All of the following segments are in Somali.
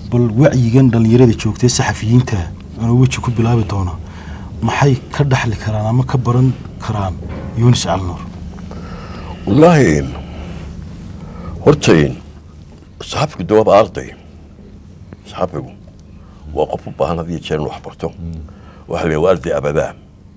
bal wacyigan dhallinyarada joogtay saxafiyiinta anuu weji ku bilaabi doona maxay ka dhaxli karaan ama ka baran karaan yunis calnuur wallaahi hortayn saxafigu de waaba arday saxafigu waa qof u baahan had iyo jeer in wax barto waxaa la waa arday abadaa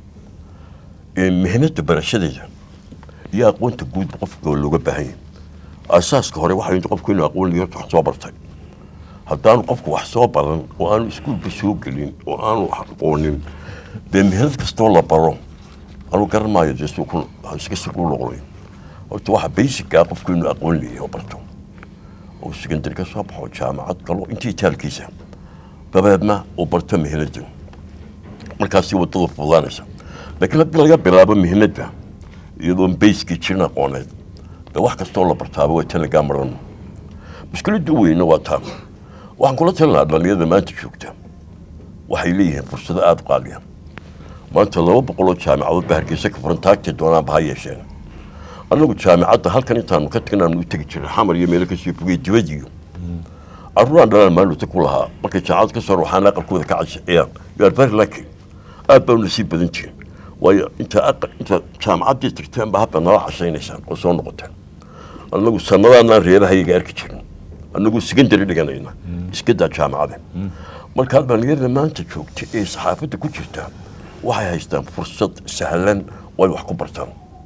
mihnada barashadeeda iyo aqoonta guud qofka looga baahan yahay asaaska hore waxaa yimid qofku inuu aqoon liyo wax soo bartay haddaanu qofku wax soo baran oo aanu iskuulba soo gelin oo aanu wax aqoonin dee mihnad kastoo la baro anuu garan maayo dee suuku iska sugu noqday horta waxa basica qofku inuu aqoon leeyahay oo barto oo secondary ka soo baxo jaamacad galo intii taalkiisa dabeedna uu barto mihnada markaasi wadada fududaanaysa laakiin haddii laga bilaabo mihnada iyadoon bayskii jirin aqooneed de wax kastoo la bartaaba waa talagaa maran mushkiladda u weyna waa taa waxaan kula talinaha dhalinyarada maanta joogta waxay leeyihiin fursado aada u qaaliya maanta laba boqoloo jaamicadood ba hargeysa ka furan taagtay doonaanba ha yeesheen annagu jaamicadda halkan intaanu ka tagin aanu u tegi jiray xamar iyo meelo kasii fogey dibadiyo carruuraan dhalaan maaluta ku lahaa markay jaamacad ka soo waxaan aqalkooda ka cashiciyaan you are very lucky aad baa nasiib badan tihin waayo inta aqal inta jaamacaddii tagteen ba habba nala cashaynaysaan oo soo noqoteen annagu sanadaanaan reerahayaga arki jirin annagu secondary dhiganayna iska daa jaamacada markaa dhalinyarada maanta joogta ee saxaafadda ku jirta waxay haystaan fursad sahlan oo ay wax ku bartaan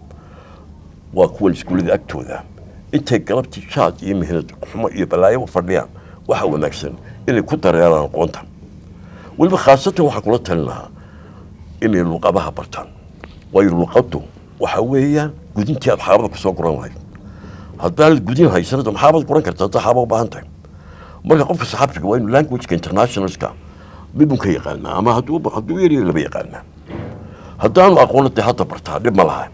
waa kuwan iskuullada agtooda intay galabtii jaad iyo mihnad xumo iyo balaayo u fadhiyaan waxaa wanaagsan inay ku dareeraan aqoonta weliba khaasatan waxaan kula talin lahaa inay luqadaha bartaan waayo luqaddu waxa weeyaan gudintii aad xaabada kusoo guran lahayd haddaanad gudin haysanada maxaabad guran karta haddaa xaaba u baahan tahay marka qofka saxaafiga waa inuu languageka internationalska midun ka yaqaanaa ama hadduu hadduu yariyo laba yaqaanaa haddaanu aqoona dee hadda bartaa dhib ma laha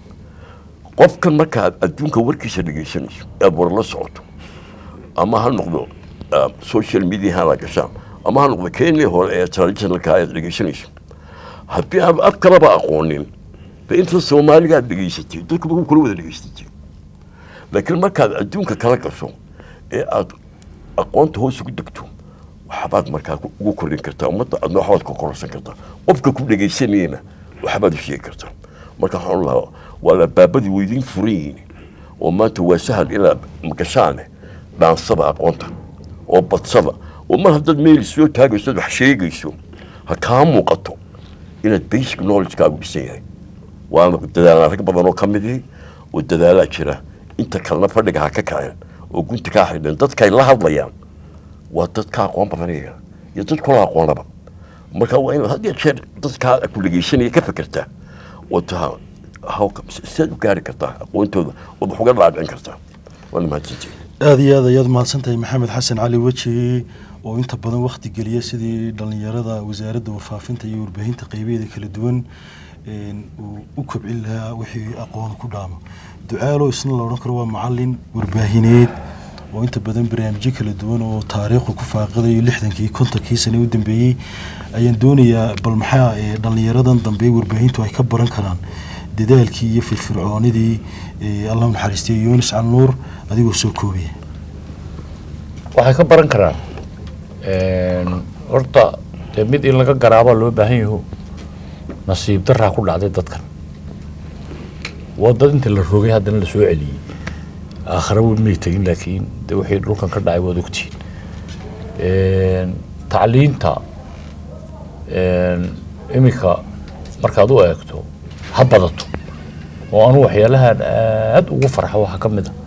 qofkan marka aad adduunka warkiisa dhegaysanayso aad war la socoto ama ha noqdo social media hala gashaan ama ha noqdo kenya hore ee traditionalka aad dhegaysanayso haddii aad af kalaba aqoonin de inta soomaaliga aad dhegaysatay dadkuba ku kula wada dhegaysatay laakiin markaad adduunka kala gasho ee aad aqoonta hoos ugu degto waxbaad markaa ugu kordhin kartaa ummadda adna waxbaad ka kororsan kartaa qofka ku dhegaysanayana waxbaad u sheegi kartaa marka waxaan lahaa waa albaabadii weydiin furan yihiin oo maanta waa sahal inaad gashaane dhaansada aqoonta oo badsada oo mar haddaad meel soo taagayso wax sheegayso ha kaa muuqato inaad basic knowledgekaagu dhisan yahay waana dadaalaan rag badan oo ka mid ihi oo dadaalaa jira inta kalena fadhiga ha ka kaceen oo gunti kaa xidheen dadkay la hadlayaan waa dad ka aqoon badan iyaga iyo dad kula aqoonaba marka waa inaad had iyo jeer dadkaa ku dhegaysanaya ka fekertaa oo taha sidaad u gaari kartaa aqoontooda ood wax uga dhaadhicin kartaa waana mahadsantihi aada iyo aad ayaad mahadsan tahay maxamed xasan cali weji oo inta badan wakti geliya sidii dhallinyarada wasaaradda warfaafinta iyo warbaahinta qeybeeda kala duwan uu u kobcin lahaa wixii aqoon ku dhaamo ducaalo isna la odhan karo waa macalin warbaahineed oo inta badan barnaamijyo kala duwan oo taariikhdu ku faaqidayo lixdankii kontonkii sane u dambeeyey ayaan doonayaa bal maxaa dhallinyaradan dambe warbaahintu ay ka baran karaan dadaalkii iyo firfircoonidii allah naxariistay yunis calnuur adigoo soo koobaya waxay ka baran karaan horta dee mid in laga garaabaa loo baahan yaho nasiib daraa ku dhacday dadkan waa dad inta la rogay haddana lasoo celiyey aakhare wey may tegin laakiin de wixii dhulkan ka dhacay waad ogtihiin tacliinta iminka markaad u eegto ha badato oo anu waxyaalahan aada ugu farxa waxaa ka mid a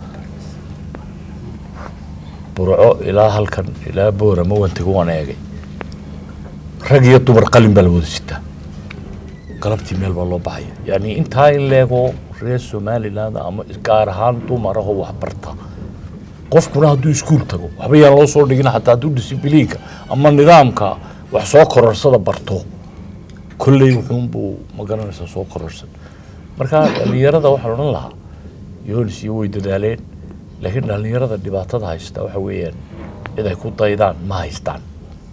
burco ilaa halkan ilaa boorama waan tego waan eegay rag iyo dumar qalin baa la wada sitaa galabtii meel baa loo baxaya yani intaa in leego reer somaliland ama gaar ahaan dumarahoo wax barta qofkuna hadduu iskuul tago waxba yaan loo soo dhigin xataa hadduu disibliinka ama nidaamka wax soo kororsada barto kolley wuxuunbuu magaranaysaa soo kororsan marka dhallinyarada waxaan odhan lahaa yoonis iyo way dadaaleen laakiin dhallinyarada dhibaatada haysta waxa weeyaan cid ay ku daydaan ma haystaan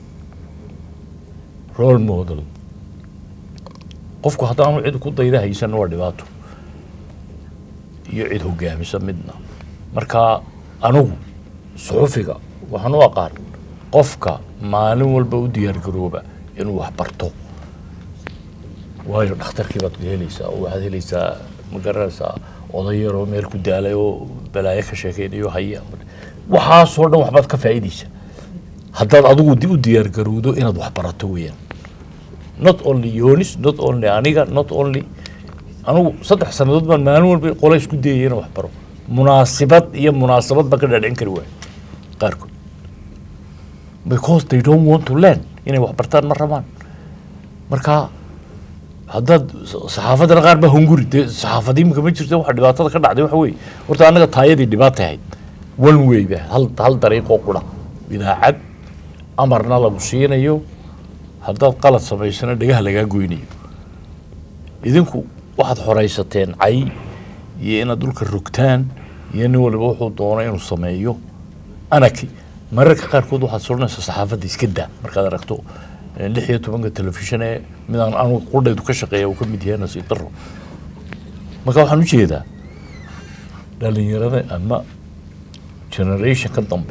role model qofku haddaanu cid ku dayda haysan waa dhibaato iyo cid hogaamisa midna marka anigu suxufiga waxaan u aqaan qofka maalin walba u diyaargarooba inuu wax barto waayo dhakhtarkii baad helaysaa oo waxaad helaysaa ma garanaysaa oday yaroo meel ku daalay oo balaayo ka sheekeynayo haya waxaasoo dhan waxbaad ka faa'iidaysa haddaad adigu di- u diyaargarowdo inaad wax barato weeyaan not only yonis not only aniga not only anigu saddex sannadood baan maalin walba qole isku dayaya inaan wax baro munaasibad iyo munaasabad baan ka dhaadhicin kari waayo qaarkood because they don't want to learn inay wax bartaan ma rabaan marka haddaad saxaafadana qaar baa hunguri dee saxaafadii imika ma jirto waxa dhibaatada ka dhacday waxa weeye horta annaga taayadii dhibaata ahayd one way ba hal hal dariiqoo qura idaacad amarna lagu siinayo haddaad qalad samaysana dhagaha lagaa goynayo idinku waxaad horaysateen cay iyo inaad dhulka rogtaan iyo nin waliba wuxuu doono inuu sameeyo anaki mararka qaarkood waxaad soranaysaa saxaafadda iska daa markaad aragto eh, lix iyo tobanka telefishan ee midaan anugu qudhaydu ka shaqeeya uu ka mid yahay nasiib daro marka waxaan ujeedaa dhalinyarada ama generation ka dambe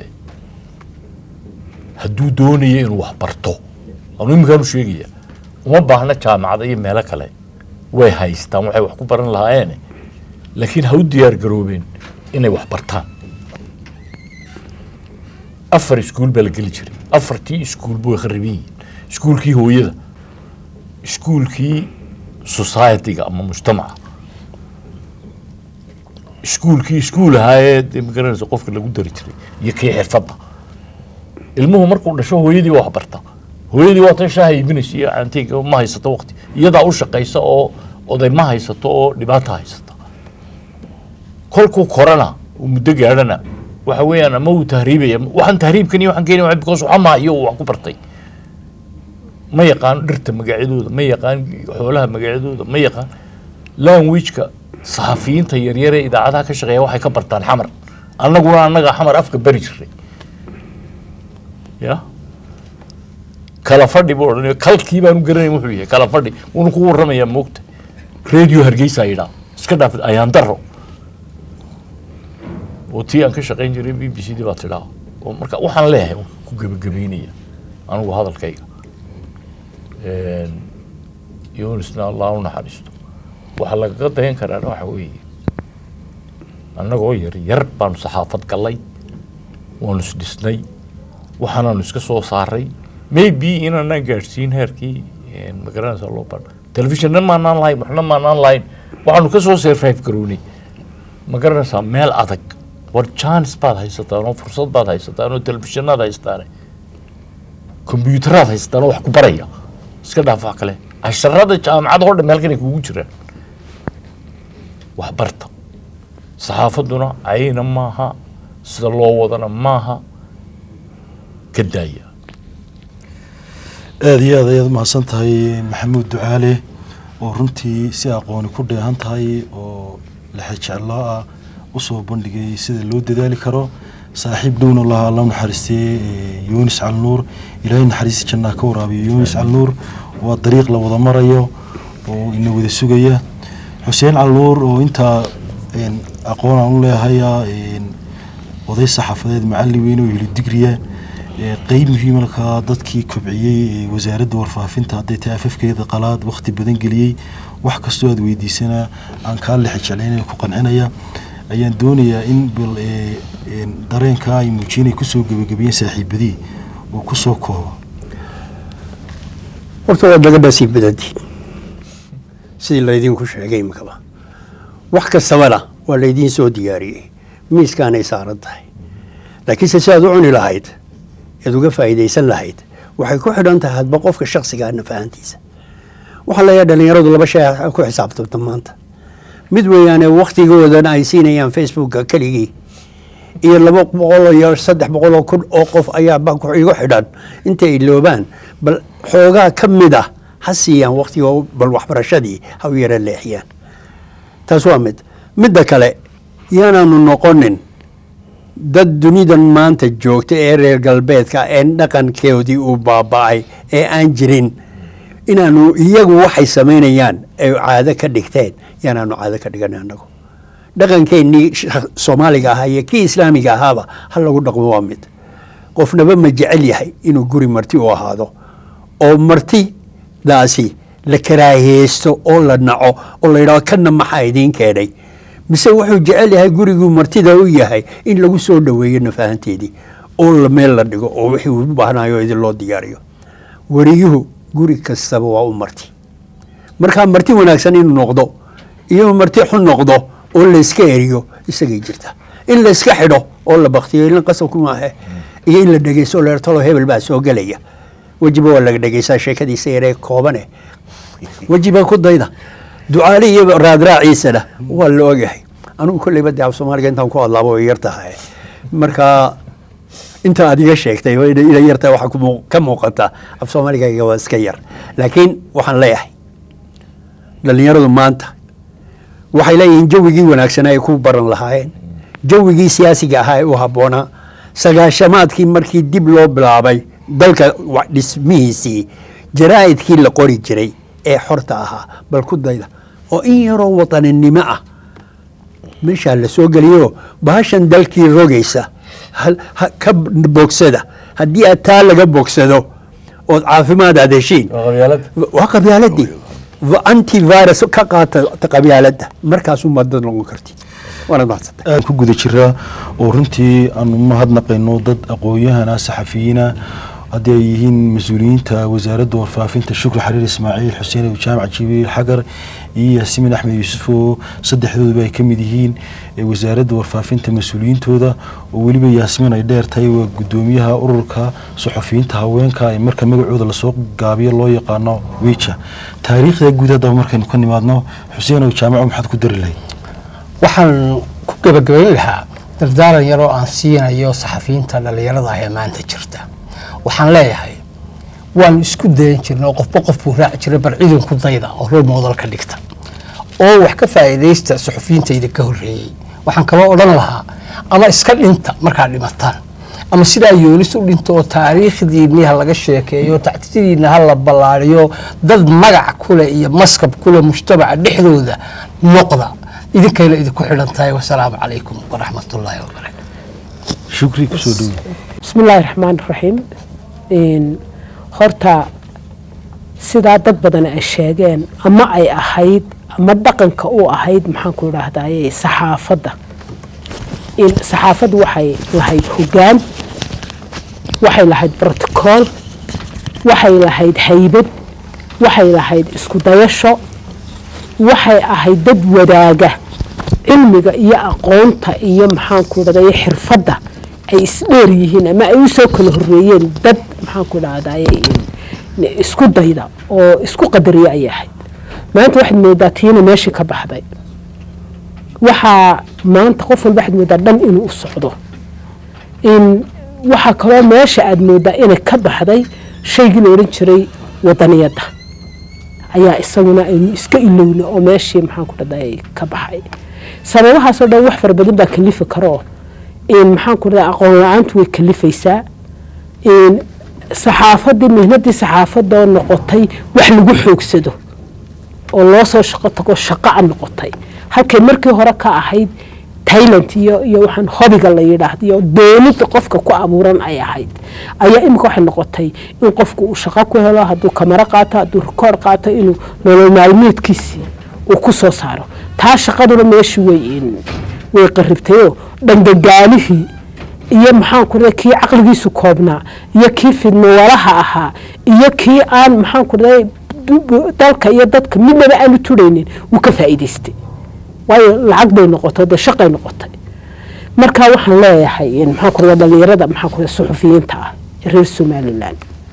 hadduu doonayo inuu wax barto anu iminkaan u sheegaya uma baahna jaamacada iyo meelo kale way haystaan waxay wax ku baran lahaayeene laakiin ha u diyaar garoobeen inay wax bartaan afar iskuul baa la geli jiray afartii iskuul way khariban yihiin iskuulkii hooyada iskuulkii society-ga ama mujtamaca iskuulkii iskuul ahaayee dee magaranaysa qofka lagu dari jiray iyo kii xirfadda ilmuhu markuu dhasho hooyadii waa wax barta hooyadii waa tan shaaha iibinaysa iyo caantiga ma haysato waqti iyadaa u shaqaysa oo oday ma haysato oo dhibaata haysata kolkuu korana uu muddo gaadhana waxa weeyaan ama uu tahriibaya waxaan tahriibkan iyo waxaan keenaya because waxa maa iyo uu wax ku bartay ma yaqaan dhirta magacyadooda ma yaqaan xoolaha magacyadooda ma yaqaan languageka saxafiyiinta yaryar ee idaacadaha ka shaqeeya waxay ka bartaan xamar annaguna annaga xamar afka bari jiray ya kala fadhi buu odhanaya kalkii baanu garanayn wuxuu yahay kala fadhi wuuna ku warramayaa moogta radio hargeysa yidhaa iska dhaaf ayaan daro oo tii aan ka shaqayn jiray b b c dii baa tidhaa oo marka waxaan leeyahay waan ku gebagabeynaya anigu hadalkayga yunisna allah u naxariisto waxaa lagaga dayan karaana waxa weeye annagoo yar yar baanu saxaafad gallay waanu isdhisnay waxaanaanu iska soo saaray maybe inaanaan gaadhsiin heerkii magaranaysa loo ban telefishonna maanaan lahayn waxna maanaan lahayn waxaanu ka soo survive garownay ma garanaysaa meel adag war chance baad haysataan oo fursad baad haysataan oo telefishanaad haystaane kombyutaraad haysataan oo wax ku baraya iska dhaaf wax kale casharada jaamacada oo dhan halkan ay kugu jiraan wax barta saxaafadduna cayna maaha sida loo wadana maaha ka daaya aada iyo aad ayaad umahadsan tahay maxamuud ducaale oo runtii si aqooni ku dheehan tahay oo lexejeclaa ah usoo bandhigay sida loo dadaali karo saaxiib dhowna lahaa alla naxariistay yunis calnuur ilaahay naxariista jannaa ka waraabiyo yunis calnuur waa dariiq la wada marayo oo ina wada sugaya xuseen calnuur oo intaa aqoon aan u leehaya oday saxaafadeed macalin weyn oo heli digriya qeyb muhiima markaa dadkii kobciyey wasaaradda warfaafinta hadday tahay afafkeeda qalaad waqti badan geliyey wax kastoo aad weydiisanaa aan kaa lexa jeclaynaya ku qancinaya ayaan doonayaa in bal dareenkaa ay muujinay kusoo gebagabiyeen saaxiibadii oo kusoo koobo horta waad laga baasii badantiin sidii laydinku sheegay imikaba wax kastabana waa laydiin soo diyaariyey miiskaanay saaran tahay laakiinse si aad u cuni lahayd ead uga faa'iidaysan lahayd waxay ku xidhan tahay hadba qofka shaksigaa nafahantiisa waxaa leeyahay dhalinyaradu laba shay ku xisaabtamta maanta mid weeyaane wakhtigoodana ay siinayaan facebooka keligii iyo laba boqol iyo saddex boqoloo kun oo qof ayaa igu xidhan intay iloobaan bal xoogaa ka mid ah ha siiyaan wakhtigo bal waxbarashadii ha u yara leexiyaan taas waa mid midda kale yaanaanu noqonin dad dunidan maanta joogta ee reer galbeedka ee dhaqankoodii uu baaba'ay ee aan jirin inaanu iyagu waxay samaynayaan ay caado ka dhigteen yaanaanu caado ka dhigan anagu dhaqankeennii soomaaliga ahaa iyo kii islaamiga ahaaba ha lagu dhaqmo waa mid qofnaba ma jecel yahay inuu guri marti u ahaado oo martidaasi la karaahiyeysto oo la naco oo la yidhahdo kana maxaa idiin keenay mise wuxuu jecel yahay guriguu martida u yahay in lagu soo dhoweeyo nafahanteedii oo la meel la dhigo oo wixii uu u baahnayo idin loo diyaariyo wariyuhu guri kastaba waa u marti markaa marti wanaagsan inuu noqdo iyo marti xun noqdo oo layska eriyo isagay jirta in layska xidho oo la baktiyo ilin qasabku maahe iyo in la dhegeysto oo la talo hebel baa soo gelaya wejiba waa laga dhegeysaa sheekadiisa yaree koobane wejiba ku dayda ducaali iyo raadraaciisana waa la ogyahay anugu kolleyba dee af soomaaliga intaan ku hadlaaba way yar tahay marka inta aad iga sheegtay oo ina yar tahay waxaa ku ka muuqata af soomaaligayga waa iska yar laakiin waxaan leeyahay dhallinyaradu maanta waxay leeyihiin jawigii wanaagsanaa ay ku baran lahaayeen jawigii siyaasiga ahaa ee u habboonaa sagaashamaadkii markii dib loo bilaabay dalka dhismihiisii jaraa'idkii la qori jiray ee xorta ahaa bal ku dayda oo in yaroo wadaninimo ah meeshaa la soo geliyo bahashan dalkii rogaysa ka bogsada haddii aad taa laga bogsado ood caafimaad aad heshiin waa qabyaaladii antivirus ka qaata qabyaaladda markaasuu madad noqon karti waanad mahadsantay aan ku guda jiraa oo runtii aanu mahadnaqayno dad aqoon-yahana saxafiyiina haddii ay yihiin mas-uuliyiinta wasaaradda warfaafinta shukri xariir ismaaciil xuseen jaamac jibriil xagar iyo yaasimin axmed yuusuf oo saddexdooduba ay ka mid yihiin wasaaradda warfaafinta mas-uuliyiintooda oo weliba yaasmin ay dheer tahay waa guddoomiyaha ururka suxufiyiinta haweenka ee marka magacooda lasoo gaabiyo loo yaqaano wija taariikhda guud haddaba markaynu ka nimaadno xuseenow jaamaco maxaad ku dari lahayd waxaan ku gebagabayn lahaa dardaaran yaroo aan siinayo saxafiyiinta dhallinyarada ah ee maanta jirta waxaan leeyahay waanu isku dayan jirnay oo qofba qof buu raaci jiray bar ciidanku dayda oo rol moodal ka dhigta oo wax ka faa'iidaysta suxufiyiinta idinka horreeyey waxaan kaba odhan lahaa ama iska dhinta markaad dhimataan ama sidaa yoolis u dhinto oo taariikhdiinni ha laga sheekeeyo tactiyadiinna ha la ballaariyo dad magac kuleh iyo maskab kuleh mujtamaca dhexdooda noqda idinkayna idinku xidhan tahay wasalaamu calaykum waraxmatullaahi wabarakaatu shukri kusoo dhowi bismi illaahi raxmaan raxiim horta sidaa dad badan ay sheegeen ama ay ahayd ama dhaqanka u ahayd maxaanku idhaahdaye saxaafadda saxaafaddu waxay lahayd hoggaan waxay lahayd brotocool waxay lahayd haybad waxay lahayd isku dayasho waxay ahayd dad wadaaga cilmiga iyo aqoonta iyo maxaanku idhahdaye xirfadda ay isdheer yihiin ama ay usoo kala horeeyeen dad maxaanku idhahdaye isku dayda oo isku qadariya ayay ahayd maanta waxaad moodaa tiina meeshii ka baxday waxaa maanta qof walba waxaad moodaa dhan inuu u socdo waxaa kaloo meesha aad moodaa inay ka baxday shaygii la odhan jiray wadaniyadda ayaa isaguna aynu iska ilowna oo meeshii maxaanku dhahday ka baxay sababahaasoo dhan wax fara badan baa kalifi karoo maxaanku dhaha aqoon la-aantu way kalifaysaa saxaafadii mihnadii saxaafadoo noqotay wax lagu xoogsado oo loo soo shaqo tago shaqaa noqotay halkay markii hore ka ahayd tailand iyo iyo waxaan hobiga la yidhaahdo iyo doonida qofka ku abuuran ay ahayd ayaa imika waxay noqotay in qofku uu shaqo ku helo hadduu kamaro qaato hadduu rikoord qaato inuu nolol maalmeedkiisii uu ku soo saaro taa shaqaduna meeshii way way qaribtayoo dhangagaalihii iyo maxaanku raa kii caqligiisu koobnaa iyo kii fidnowalaha ahaa iyo kii aan maxaanku raa dalka iyo dadka midnaba aanu turaynin wuu ka faa'iidaystay waayo lacag bay noqotay dee shaqay noqotay marka waxaan leeyahay maxaanku raa dhalinyarada maxaanku raa suxufiyiinta ah reer somalilan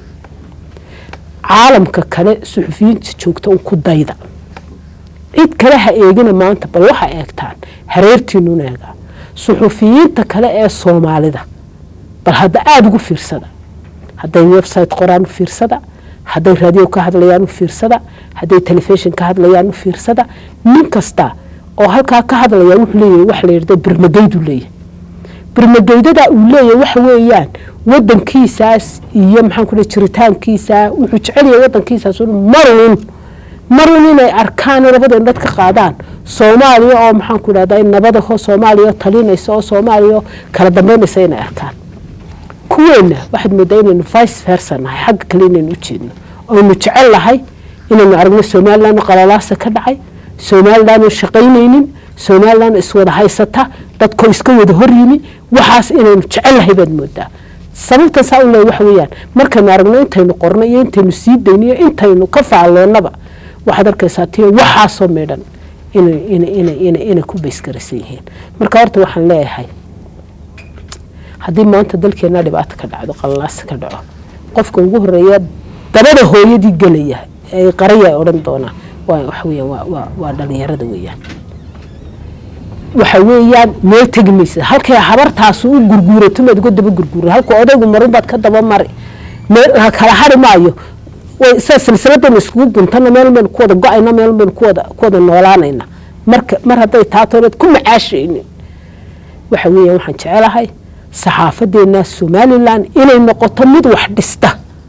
caalamka kale suxufiyiinta joogta un ku dayda cid kale ha eegina maanta bal waxa eegtaan hareertiinun eega suxufiyiinta kale ee soomaalida bal hadda aada ugu fiirsada hadday website qoraan u fiirsada hadday raadiyo ka hadlayaan u fiirsada hadday telefishon ka hadlayaan u fiirsada nin kasta oo halkaa ka hadlaya wuxuu leeyahay wax la yidhahdo birmageydu leeyahay birmageydada uu leeyahay waxa weeyaan wadankiisaas iyo maxaan ku jiritaankiisa wuxuu jecel yahay wadankiisaas marun marun inay arkaan labada indhad ka qaadaan soomaaliya oo maxaan ku idhahdaa nabadaho soomaaliya talinaysa oo soomaaliya kala dambeynaysa inay arkaan kuweena waxaad moodaa inaynu vice versa nahay xagga kale inaynu u jeedno oynu jecel nahay inaynu aragno somaliland oo qalalaasa ka dhacay somaliland oo shaqaynaynin somaliland iswada haysata dadkoo iska wada hor yimi waxaas inaynu jecel nahay baad moodaa sababtan saa u leeyahay waxa weeyaan markaynu aragno intaynu qorno iyo intaynu sii dayno iyo intaynu ka facaloonnaba waxaad arkaysaa tiyo waxaasoo midhan inay inay inay inay inay ku baysgaraysan yihiin marka horta waxaan leeyahay haddii maanta dalkeena dhibaato ka dhacdo qalalaasi ka dhaco qofka ugu horeeya dabada hooyadii gelaya ee qaraya ay odhan doonaan waa waxa weeyaan waa waa waa dhalinyarada weeyaan waxa weeyaan meel tegi maysa halkay habartaasu u gurguurato maad uga daba gurguura halka odaygu marun baad ka daba mari meel ha kala hari maayo way saa silsiladaynu iskugu guntana meel baynu ku wada go-ayna meel baynu ku wada ku wada noolaanayna marka mar hadday taato inaad ku macaashaynin waxa weeyaan waxaan jecelahay saxaafadeena somalilan inay noqoto mid wax dhista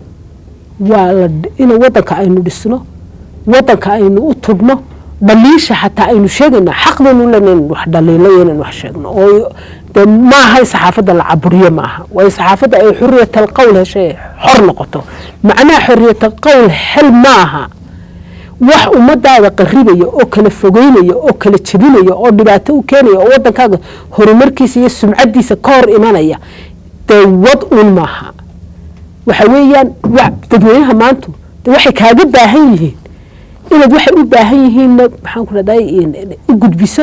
waa la in wadanka aynu dhisno wadanka aynu u tubno dhaliisha xataa aynu sheegayna xaqdaynu len inaynu wax dhaliilo iyo inaynu wax sheegno oo de maaha in saxaafadda la caburiyo maaha waa in saxaafadda ay xuriyatal qowl heshay xor noqoto macnaha xuriyatal qowl xel maaha wax ummadaada qaribaya oo kala fogeynaya oo kala jebinaya oo dhibaato u keenaya oo wadankaaga horumarkiisa iyo sumcadiisa ka hor imanaya dee wad un maaha waxa weeyaan dadweynaha maantu de waxay kaaga baahan yihiin inaad waxay u baahan yihiinna maxaan ku rahday u gudbiso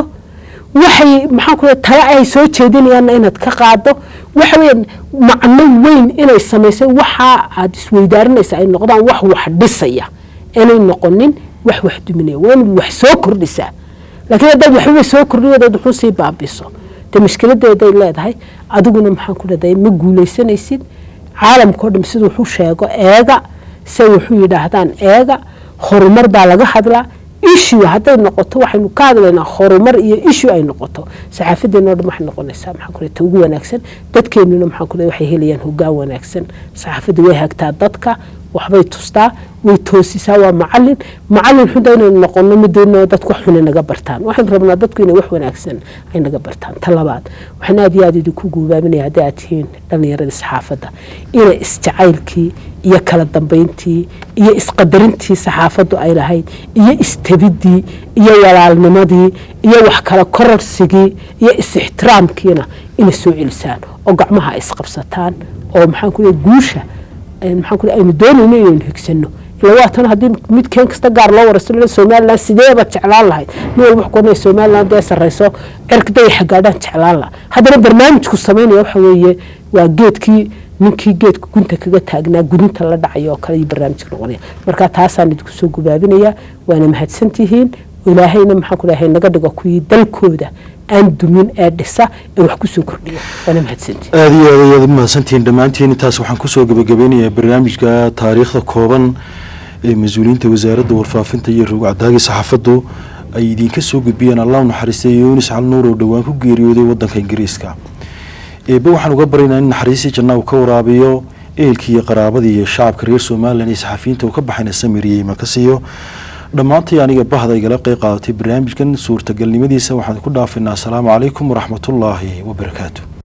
waxay maxaan ku tala ay soo jeedinayaanna inaad ka qaado waxa weeyaan macno weyn inay samaysay waxa aad isweydaarinaysa ay noqdaan wax wax dhisaya inay noqonin wax wax duminaya waa inaad wax soo kordhisaa laakiin haddaad waxbaba soo kordhiyadood wuxuu sii baabiso dee mushkiladeeday leedahay adiguna maxaan ku rahday ma guulaysanaysid caalamkao dham siduu wuxuu sheego eega se wuxuu yidhaahdaan eega horumar baa laga hadlaa issue hadday noqoto waxaynu ka hadlaynaa horumar iyo issue ay noqoto saxaafadeena o dhan waxay noqonaysaa maxaan ku ta ugu wanaagsan dadkeenuna maxaan ku waxay helayaan hoggaan wanaagsan saxaafadda way hagtaa dadka waxbay tustaa way toosisaa waa macalin macalin xunta inaynu noqono midayno dadku wax xun ay naga bartaan waxaynu rabnaa dadku inay wax wanaagsan ay naga bartaan ta labaad waxaan aad iyo aad idinku guubaaminaya haddii aad tihiin dhallinyaradii saxaafadda inay isjacaylkii iyo kala dambayntii iyo isqadarintii saxaafaddu ay lahayd iyo istabidii iyo walaalnimadii iyo wax kala kororsigii iyo is-ixtiraamkiina inay soo celisaan oo gacmaha ay isqabsataan oo maxaan ku guusha maxaan ku aynu doonayno inaynu higsano ila waatan haddii mid keen kasta gaar loo waraysto somaliland sideebaad jeclaan lahayd nin walba wuxuu somaliland dee sarreyso cirka dayaxa gaadhaan jeclaan laha haddana barnaamijku samaynaya waxa weeye waa geedkii ninkii geedka gunta kaga taagnaa gudinta la dhacayo oo kale iyo barnaamijka noqonaya marka taasaan idinku soo gubaabinaya waana mahadsantihiin ilaahayna maxaan ku dhahay naga dhigo kuwii dalkooda aan dumin ee dhisa ee wax kusoo kordhiya waana mahadsantihiin aada iyo aad ayaad umahadsantihiin dhammaantiin intaas waxaan kusoo gabagabeynayaa barnaamijka taariikhda kooban ee mas-uuliyiinta wasaaradda warfaafinta iyo rogcadaagii saxaafaddu ay idinka soo gudbiyeen allah naxariistay yunis cal nuur oo dhowaan ku geeriyooday wadanka ingiriiska eebe waxaan uga baryaynaa in naxariistii janna uu ka waraabiyo ehelkii iyo qaraabadii iyo shacabka reer somalilan iyo saxafiyiinta uu ka baxayna samiriyey iman ka siiyo dhammaantii aniga bahda igala qeyb qaadatay barnaamijkan suurtagalnimadiisa waxaan ku dhaafaynaa asalaamu calaykum waraxmatullaahi wabarakaatu